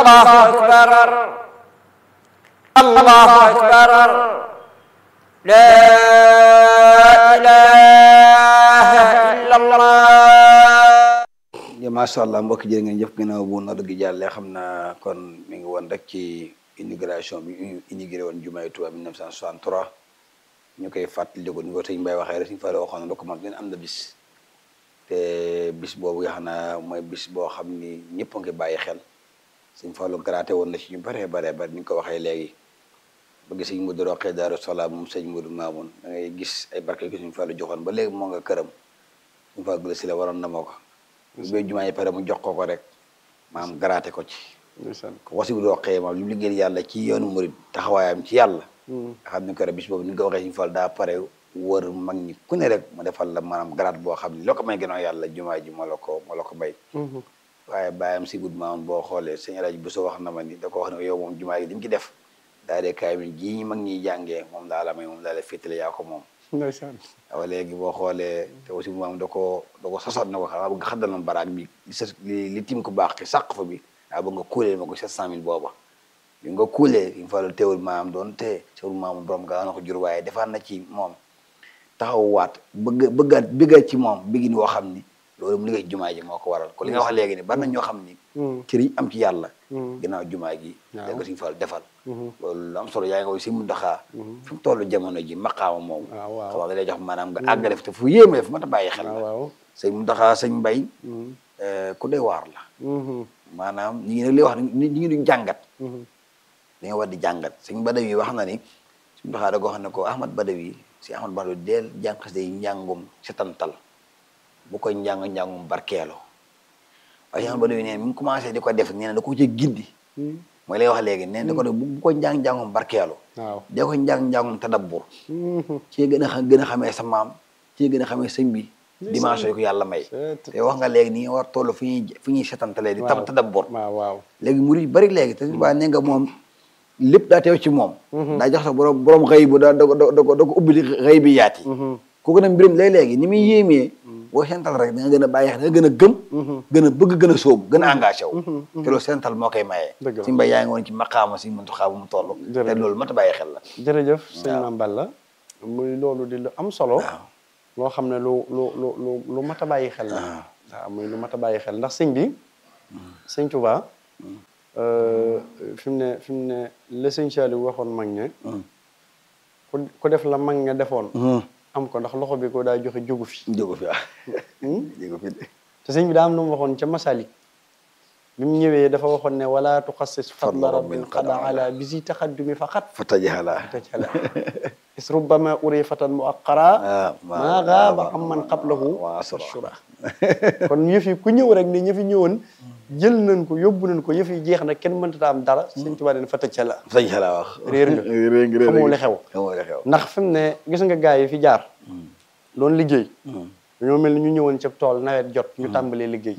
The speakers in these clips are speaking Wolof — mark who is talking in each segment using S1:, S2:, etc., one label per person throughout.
S1: الله أكبر الله أكبر لا إله إلا الله
S2: ya macha allah mbokki jërë ngeen jëf gannaaw bu nodd gi jàllee xam naa kon mi ngi woon rek ci immigration bi ñu immigré woon jumaay Tuubaa 1963 ñu koy fàttali ko ni ko sëñ Mbaye waxee rek suñu fa la waxoon na ko man am na bis te bis boobu nga xam naa mooy bis boo xam ni ñëpp a ngi bàyyi xel suñ Fallou garaate woon na ci ñu bëree baree bari ni ñu ko waxee léegi ba gis sëñ Modou Rokhaya Daaru Salaam moom sëñ Modou Mamoun da ngay gis ay barke gi suñ Fallou joxoon ba léegi moo nga këram suñ Fallou gëla si la waroon na moo ko ba jumaa yi pare mu jox ko ko rek maam garaate ko ci ko wasi bu Rokhaya moom li mu liggéeyal yàlla ci yoonu murid taxawaayam ci yàlla nga xam ni ko rek bis boobu ni nga ko waxee suñu Fallou daa pare wër mag ñi ku ne rek mu defal la maanaam garaat boo xam ne loo ko may gënoo yàlla jumaa ji moo la ko moo la ko may waaye bàyyam si gud maamoon boo xoolee sëñ Alaaji Bousso wax na ma ni da ko wax ne yow moom jumaa gi dañ ci def daa dee kaay mi jii mag ñiy jàngee moom daa la may moom daa la féetale yaa ko moom
S3: ndeysaan
S2: waaw léegi boo xoolee te aussi bu maam da ko da ko sosoon na ko xam bëgg xaddal ma baraag bi li sa li li tim ko baax ki sàq fa bi waaw ba nga kuulee ma ko sept cent mille booba bi nga kuulee yi fa la teewul maam doon te teewul maam borom gaa na ko jur waaye defaat na ci moom taxaw waat bëgg bëggaat bëggaat ci moom bëggin woo xam ni loolu mu liggéey jumaa ji moo ko waral ko li nga wax léegi ni bari na ñoo xam ni ci liñ am ci yàlla ginnaaw jumaa gi da nga suñu fal defal loolu lu am solo yaa ngi koy si mu ndaxaa fi mu toll jamono ji maqaama moom xam nga da lay jox maanaam nga àggale fi te fu yéeme fu ma ta bàyyi xel la sëñ mu ndaxaa sëñ mbay ku doy waar la maanaam ñi ngi nag li wax ni ñi ngi duñ jàngat li nga war di jàngat sëñ Badawi wax na ni suñu ndaxaa da ko xam ne ko Ahmad Badawi si Ahmad Badawi deel jàng xas day njàngum setantal bu koy njàng njàngum barkeeloo waaye Ahmad Badawi nee mi ngi commencé di ko def nee na da ko ci gindi mooy lay wax léegi nee na da ko def bu ko njàng njàngum barkeeloo
S3: waaw
S2: dee ko njàng njàngum tadabbur ci gën a xam gën a xamee sa maam ci gën a xamee sëñ bi dimension yi ko yàlla may te wax nga léegi ni nga war toll fi ñuy fi ñuy setantalee di tam tadabbur
S3: waaw waaw
S2: léegi murid yu bari léegi te waa nee nga moom lépp daa teew ci moom daa jox sax borom borom xëy bu daa da ko da ko da ko ubbi xëy bi yaat yi kooku nag mbirum léeg-léegi ni muy yéemee boo sental rek da nga gën a bàyyi xel da nga gën a gëm gën a bëgg gën a sóobu gën a engagé wu te loolu sental moo koy mayee
S3: Dëgg la.
S2: si mbay yaa ngi woon ci maqaama si mëntu xaa bu mu toll te loolu mat a bàyyi xel la
S3: jërëjëf sëñ Mame Balla muy loolu di lu am solo loo xam ne lu lu lu lu lu mat a bàyyi xel la waaw muy lu mat a bàyyi xel ndax sëñ bi sëñ Touba fi mu ne fi mu ne la sëñ Saliou waxoon mag ñe ku ku def la mag ña defoon am ko ndax loxo bi ko daa joxe jógu fi
S2: jógu fi waaw jógu fi de
S3: te sëñ bi daa am lu mu waxoon ca Masalik bi mu ñëwee dafa waxoon ne wala tuxassis fadla rabbin qad ala bisi taxaddumi faqat
S2: fa tajaxala
S3: tajala is rubbama uri fatan mu aqara maa gaaba am man qablahu
S2: wa asra
S3: shura kon yëf yi ku ñëw rek ne ñëfi ñëwoon jël nañ ko yóbbu nañ ko yëf yi jeex na kenn mënta am dara sëñ Tuubaa ne fa tajala
S2: fa tajaxala wax
S3: réer nga
S2: réer nga
S3: xamoo li xew
S2: xamoo li xew
S3: ndax fi mu ne gis nga gaay yi fi jaar doon liggéey dañoo mel ni ñu ñëwoon ca tool nawet jot ñu tàmbalee liggéey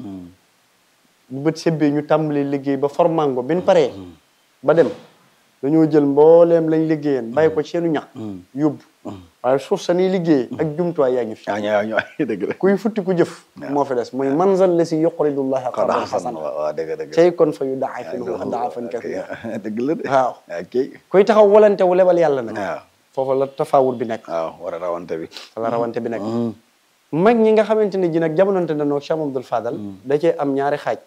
S3: bu bët sebbee ñu tàmbalee liggéey ba formango bi ñu paree ba dem dañoo jël mbooleem lañ liggéeyeen bàyyi ko seenu ñax yóbbu waaye suuf sa niy liggéey ak jumtuwaay yaa ngi fi
S2: ah ñoo ñoo dëgg la
S3: kuy futti ku jëf moo fi des muy manzal la si yuqridullaha
S2: xanaa
S3: qardan
S2: xasan
S3: xasana
S2: waaw dëgg dëgg
S3: cey kon fa yu daafin daafan kasiira
S2: dëgg la de
S3: waaw
S2: ok
S3: kuy taxaw walante wu lebal yàlla nag
S2: waaw
S3: foofu la tafawur bi nekk
S2: waaw war a rawante bi
S3: fa la rawante bi nekk mag ñi nga xamante ne ji nag jamononte nañoo Cheikh Abdoul Fadal da cee am ñaari xaaj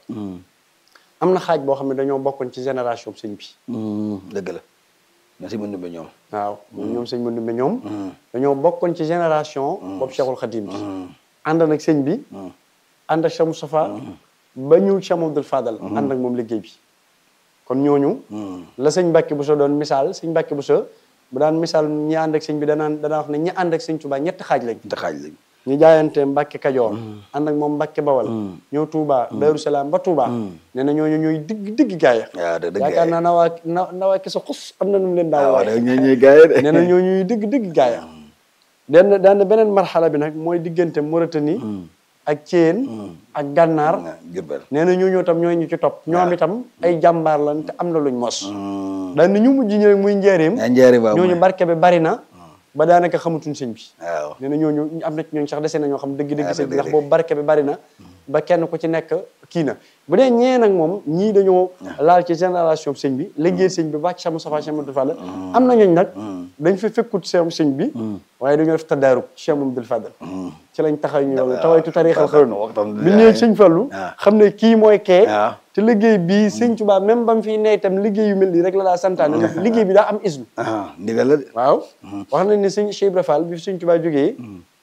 S3: am na xaaj boo xam ne dañoo bokkoon ci génération sëñ bi
S2: dëgg la na si mën ba ñoom
S3: waaw ñoom sëñ Mandumbe ñoom dañoo bokkoon ci génération boobu Cheikhul Khadim bi ànd nag sëñ bi ànd ak Cheikh Moustapha ba ñu Cheikh Abdoul Fadal ànd ak moom liggéey bi kon ñooñu la sëñ Mbàkke Buso doon misaal sëñ Mbàkke Buso bu daan misaal ñi ànd ak sëñ bi danaan danaa wax ne ñi ànd ak sëñ Tuubaa ñetti xaaj lañ
S2: te xaaj lañ
S3: ñu jaayante Mbàkke Kajoor ànd ak moom Mbàkke Bawal ñëw Touba Daaru Salaam ba Touba nee na ñooñu ñooy digg digg gaaya
S2: waaw dëgg dëgg
S3: yaakaar naa nawaa na nawaa ki sa xus am na nu mu leen daaw
S2: waaw
S3: waaye
S2: da ñooy ñooy gaay de
S3: nee na ñoo ñuy digg digg gaaya den daan beneen marxala bi nag mooy diggante Mauritanie ak Thiène ak Gànnaar
S2: Jurbel
S3: nee na ñooñu tam ñooy ñu ci topp ñoom itam ay jàmbaar lan te am na luñ mos daan na ñu mujj ñi rek muy njaareem
S2: yaa njaari baax
S3: ñooñu barke bi bari na ba daanaka xamatuñ sëñ bi
S2: waaw
S3: nee na ñooñu am na ci ñooñu sax dese na ñoo xam dëgg-dëgg
S2: Ah,
S3: sëñ bi
S2: dëgg
S3: ndax boobu barke bi bari na ba kenn ku ci nekk kii na bu dee ñee nag moom ñii dañoo laal ci génération sëñ bi liggéey sëñ bi bàcc Cheikh Moustapha Cheikh Mamadou Fadal am na ñooñ nag dañ fi fekkut Cheikh sëñ bi waaye dañoo def tadaaruk Cheikh Mamadou Fadal ci lañ taxaw ñu yow tawaytu tariixal xëroon
S2: waxtaan
S3: bi ñëwee sëñ Fallu
S2: waaw.
S3: xam ne kii mooy kee
S2: waaw.
S3: te liggéey bii sëñ Tuubaa même ba mu fiy ne itam liggéey yu mel nii rek la daa santaane ndax liggéey bi daa am islu
S2: ah ndigal la de
S3: waaw wax nañ ne sëñ Cheikh Ibra Fall bi fi sëñ Tuubaa jógee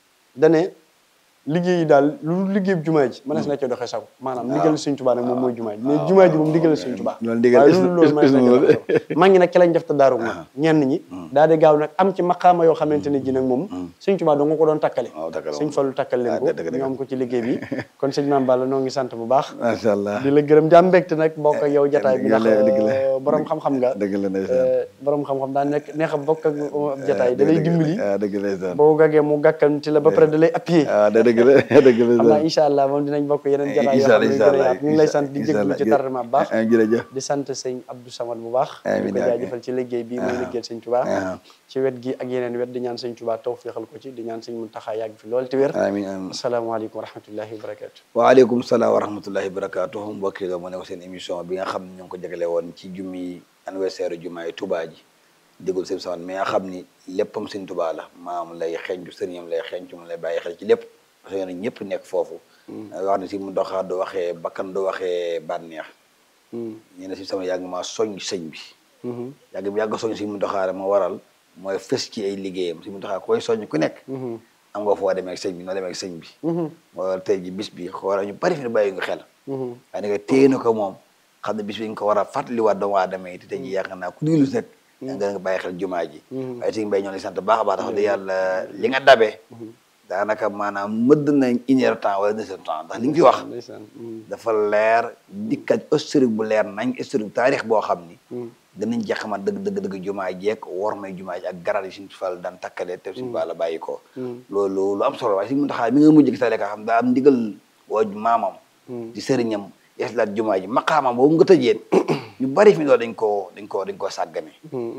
S3: dane liggéey yi daal lu dul liggéey jumaa ji mënees na cee doxee sago maanaam ndigal sëñ Tuubaa nag moom mooy jumaa ji mais jumaa ji moom ndigal sëñ Tuubaa
S2: loolu ndigal
S3: waaye
S2: is-
S3: lu dul loolu mënees na cee
S2: is-
S3: doxee sago mag ñi nag ci lañ def te daaru nag ñenn ñi daal di gaaw nag am ci maqaama yoo xamante ne ji nag moom sëñ Tuubaa doo nga ko doon takkale
S2: waaw takkale
S3: sëñ Fallu takkal leen
S2: Ah,
S3: ko
S2: dëgg- dëgg.
S3: ñu am ko ci liggéey bi kon sëñ Maam Balla noo ngi sant bu baax
S2: macha allah
S3: di la gërëm jàmm mbégte nag bokk ak yow jataay bi
S2: dëgg
S3: ndax
S2: la, dëgg la.
S3: euh, borom xam-xam nga
S2: dëgg la ndeysaan
S3: Euh, borom xam-xam daa nekk neex a bokk ak ab jataay da lay dimbali
S2: ah dëgg la ndeysaan
S3: boo gaggee mu gàkkanti la ba pare da lay appuyer
S2: ah da dëgg la dëgg la
S3: xam naa
S2: ndeysaan
S3: incha allah moom dinañ bokk yeneen jataay yoo xam ne gën a yaatu ñu ngi lay sant di jégalu ci tardement bu baax
S2: ah jërëjëf
S3: di sant sëñ Abdou Samad bu baax
S2: Amiin,
S3: di ko
S2: amiin.
S3: jaajëfal ci liggéey bii muy liggéeyal sëñ Touba
S2: ah.
S3: ci wet gi ak yeneen wet di ñaan sëñ Touba tawféexal ko ci di ñaan sëñ Muntaxa yàgg fi lool te wér
S2: amiin amiin
S3: asalaamaaleykum wa rahmatullahi wa barakatu
S2: waaleykum salaam wa rahmatullahi barakaatu mbokk yi mu ne ko seen émission bi nga xam ne ñu ngi ko jagale woon ci jummi anniversaire jumaay Touba ji dégul sëñ Saman mais nga xam ni léppam sëñ Touba la maam lay xeeñcu sëriñam lay xeeñcu mu lay bàyyi xel ci lépp parce que yéen ñëpp nekk foofu wax ne si mu doxaa du waxee bakkan du waxee bànneex ñu ne si sama yàgg maa soñ sëñ bi yàgg bi yàgg soñ si mu doxaare ma waral mooy fës ci ay liggéeyam si mu doxaa koy soñ ku nekk am nga foo demee ak sëñ bi noo demee ak sëñ bi moo waral tey ji bis bi xoolal ñu bari fi ne bàyyi nga xel waaye da nga téye na ko moom xam ne bis bi nga ko war a fàttaliwaat doomu aadama yi te tey ji yaakaar naa ku diglu rek nga nga bàyyi xel jumaa ji waaye sëñ Mbay ñoo ngi sant baax a baax tax de yàlla li nga dabee daanaka maanaam mëdd na une heure temps wala deux heures temps ndax li nga fi wax
S3: ndeysaan
S2: dafa leer dikkat historique bu leer nañ historique taarix boo xam ni danañ jeex xaman dëgg dëgg dëgg jumaa jeeg war may jumaa ji ak garal yi suñu fal daan takkale te suñu fal la bàyyi ko loolu lu am solo waaye si mun taxaa mi nga mujj gi tale ka xam daa am ndigal woo maamam di sëriñam yeeslaat jumaa ji maqaamam boobu nga tëjeen ñu bari fi loolu dañ koo dañ koo dañ koo sàggane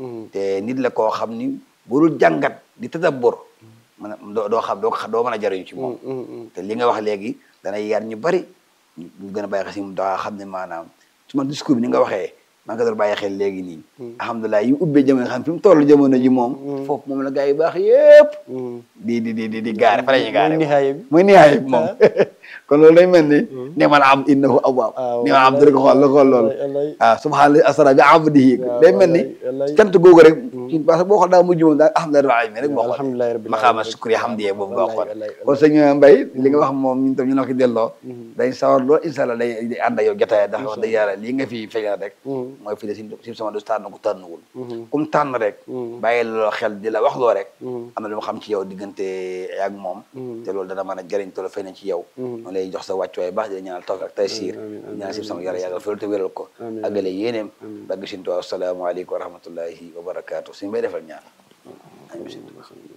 S2: te nit la koo xam ni bu dul jàngat di tadabbur mën a doo doo xam doo ko xam doo mën a jariñu ci moom te li nga wax léegi dana yar ñu bari ñu ñu gën a bàyyi xel si mu daa xam ne maanaam su ma discours bi ni nga waxee maa ngi ko doon bàyyi xel léegi nii alhamdulilah yi mu ubbee jamono xam fi mu toll jamono ji moom foofu moom la gars yi baax yëpp di di di di di gaare fa la ñuy gaare
S3: Mooy nihaaya bi.
S2: mooy nihaaya bi moom kon loolu day mel ni ne man am innahu awwaab
S3: Ah,
S2: ni ma am rek xool la xool loolu
S3: wallaay, wallaay.
S2: ah subhaanallahi asra bi abdihi
S3: waaw,
S2: day mel ni
S3: wallaay, wallaay.
S2: cant googu rek ci parce que boo xool daa mujj moom daal alhamdulilah rabbil alamin rek boo xool
S3: alhamdulilah rabbil
S2: maqaama
S3: alamin.
S2: sukri hamdiye boobu nga
S3: Wallaay,
S2: xool
S3: wallaay,
S2: kon sëñ Mbay li nga wax moom ñun tam ñu la ko delloo dañ sawar lool incha allah day day ànd ak yow jotaay ndax wax dëgg yàlla lii nga fi feeñal rek mooy fi de si si sama du tànn ko tànnuwul kum tànn rek bàyyi loo xel di la wax loo rek am na lu ma xam ci yow diggante ak moom te loolu dana mën a jëriñ te lu feeñ ci yow ma lay jox sa wàccuwaay baax di la ñaanal tawfiq ak taysiir
S3: amiin, amiin,
S2: ñaan si sama yàlla yàggal fa te wéral ko
S3: Amiin,
S2: àggale yéeneem bagg sintu asalaamaaleykum wa rahmatullahi wa barakaatu suñu bay defal ñaan amiin sintu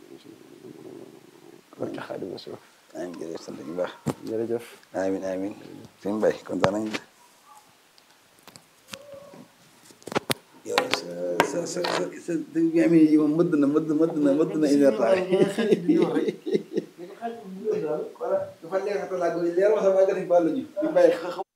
S3: barke Xaadimu Rasuul
S2: amiin jërëjëf sant bu baax
S3: jërëjëf
S2: amiin amiin suñu bay kontaan nañ yow sa sa sa sa sa bi amee yi moom mëdd na mëdd mëdd na mëdd na une heure temps dafa leer xatalaa leer wax sa waa gën a bàllu ñu bàyyi